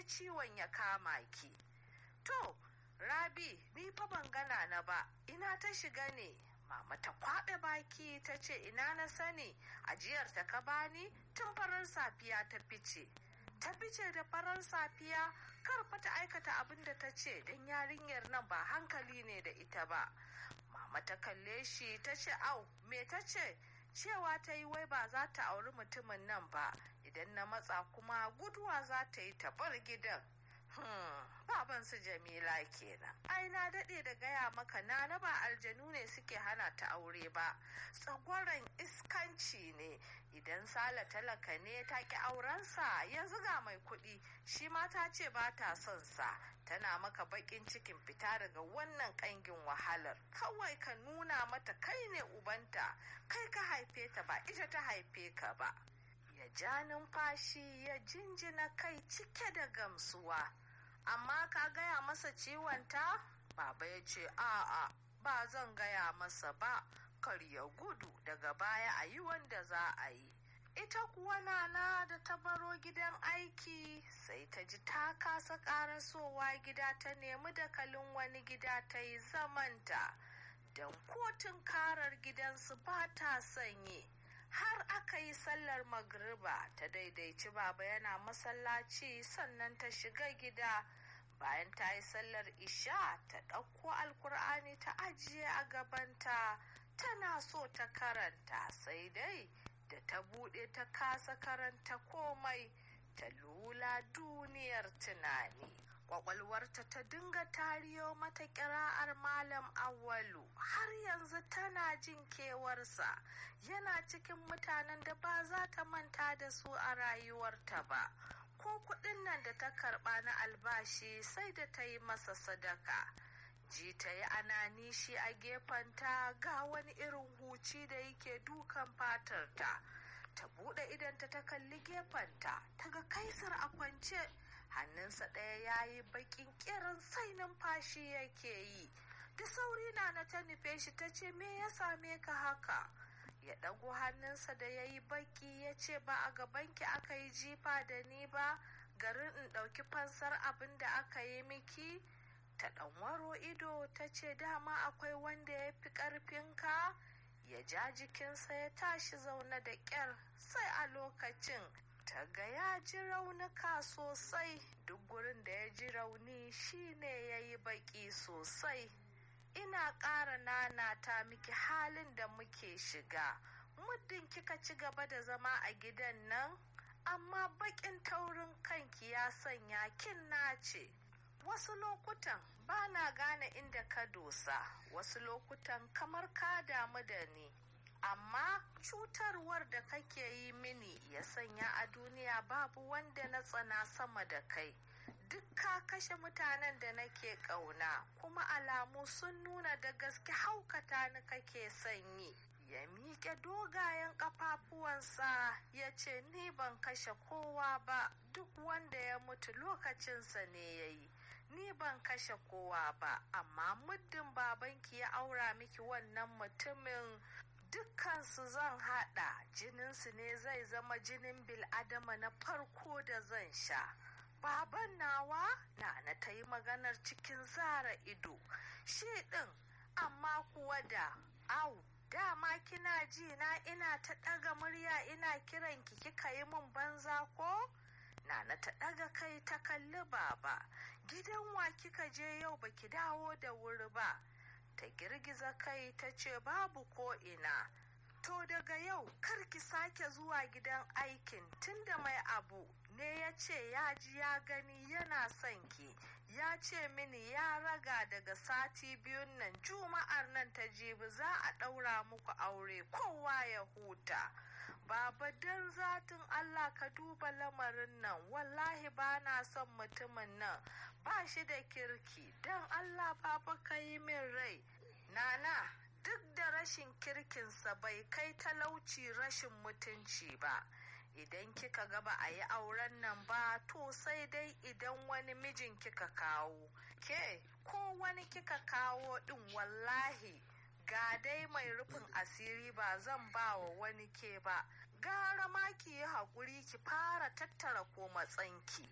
wani ciwon ya kama ki to rabi ni fa ban gana na ba ina ta shiga ne mama ta kwaɓe baki ta ce ina na sani ajiyar ta ka bani tun farar safiya ta fice ta fice da farar safiya karfa ta aikata abin da ta ce don yarinyar nan ba hankali ne da ita ba mama ta kalle shi ta ce au me ta ce cewa ta yi wai ba za ta auri mutumin nan ba idan na matsa kuma guduwa za ta yi ta bar gidan Hmm, baban su Jamila kenan. Ai na daɗe da gaya maka na na ba aljanu ne suke hana ta aure ba. Tsagwaron iskanci ne idan Sala talaka ne ta ki aurensa yanzu ga mai kuɗi shi ma ta ce ba ta son sa. Tana maka baƙin cikin fita daga wannan ƙangin wahalar. Kawai ka nuna mata kai ne ubanta, kai ka haife ta ba ita ta haife ka ba. Ya ja numfashi ya jinjina kai cike da gamsuwa. amma ka gaya masa ciwonta? Baba ya ce, a'a, ba zan gaya masa ba, kar ya gudu daga baya a yi wanda za a yi. Ita kuwa nana da ta baro gidan aiki sai ta ji ta kasa karasowa gida ta nemi dakalin wani gida ta yi zamanta. Don kotun karar gidansu ba ta sanyi. har aka yi sallar magriba ta daidaici baba yana masallaci sannan ta shiga gida bayan ta yi sallar isha ta ɗauko alkur'ani ta ajiye a gabanta tana so ta karanta sai dai da ta buɗe ta kasa karanta komai ta lula duniyar tunani kwakwalwarta ta dinga tariyo mata kira'ar malam awalu har yanzu tana jin kewarsa yana cikin mutanen da ba za ta manta da su a rayuwarta ba ko kudin nan da ta karba na albashi sai da ta yi masa sadaka ji ta yi ananishi a gefenta ga wani irin huci da yake dukan fatarta ta buɗe idanta ta kalli gefenta ta ga kaisar a kwance hannunsa ɗaya ya yi baƙin ƙirin sai numfashi yake yi da sauri na na ta nufe shi ta ce me ya same ka haka ya ɗago hannunsa da ya yi baƙi ya ce ba a gabanki aka yi jifa da ni ba garin in ɗauki fansar abin da aka yi miki ta ɗanwaro ido ta ce dama akwai wanda ya fi ƙarfinka ya ja jikinsa ya tashi zaune da ƙyar sai a lokacin ta ga ya ji raunuka sosai duk gurin da ya ji rauni shine ya yi baki sosai ina ƙara nanata miki halin da muke shiga muddin kika ci gaba da zama a gidan nan amma bakin taurin kanki ya sanya kin nace wasu lokutan ba na gane inda ka dosa wasu lokutan kamar ka damu da ni amma cutarwar da kake yi mini ya sanya a duniya babu wanda na tsana sama da kai duk ka kashe mutanen da nake ƙauna kuma alamu sun nuna da gaske haukata ni kake sanyi ya miƙe dogayen ƙafafuwansa ya ce ni ban kashe kowa ba duk wanda ya mutu lokacinsa ne ya yi ni ban kashe kowa ba amma muddin babanki ya aura miki wannan mutumin dukkansu zan haɗa jininsu ne zai zama jinin bil'adama na farko da zan sha baban nawa na na ta yi maganar cikin zara ido shi ɗin amma kuwa da au dama kina ji na ina ta ɗaga murya ina kiran ki kika yi min banza ko Nana ta ɗaga kai ta kalli baba gidan wa kika je yau baki dawo da wuri ba ta girgiza kai ta ce babu ko ina to daga yau kar ki sake zuwa gidan aikin tunda mai abu ne ya ce ya ji ya gani yana son ki ya ce mini ya raga daga sati biyun nan juma'ar nan ta jibi za a ɗaura muku aure kowa ya huta baba don zatin allah ka duba lamarin nan wallahi ba na son mutumin nan ba shi da kirki don allah baba ka yi min rai nana duk da rashin kirkinsa bai kai talauci rashin mutunci ba idan kika ga ba a yi auren nan ba to sai dai idan wani mijin kika kawo ke ko wani kika kawo din wallahi ga dai mai rufin asiri ba zan ba wa wani ke ba gara ma ki yi haƙuri ki fara tattara ko matsanki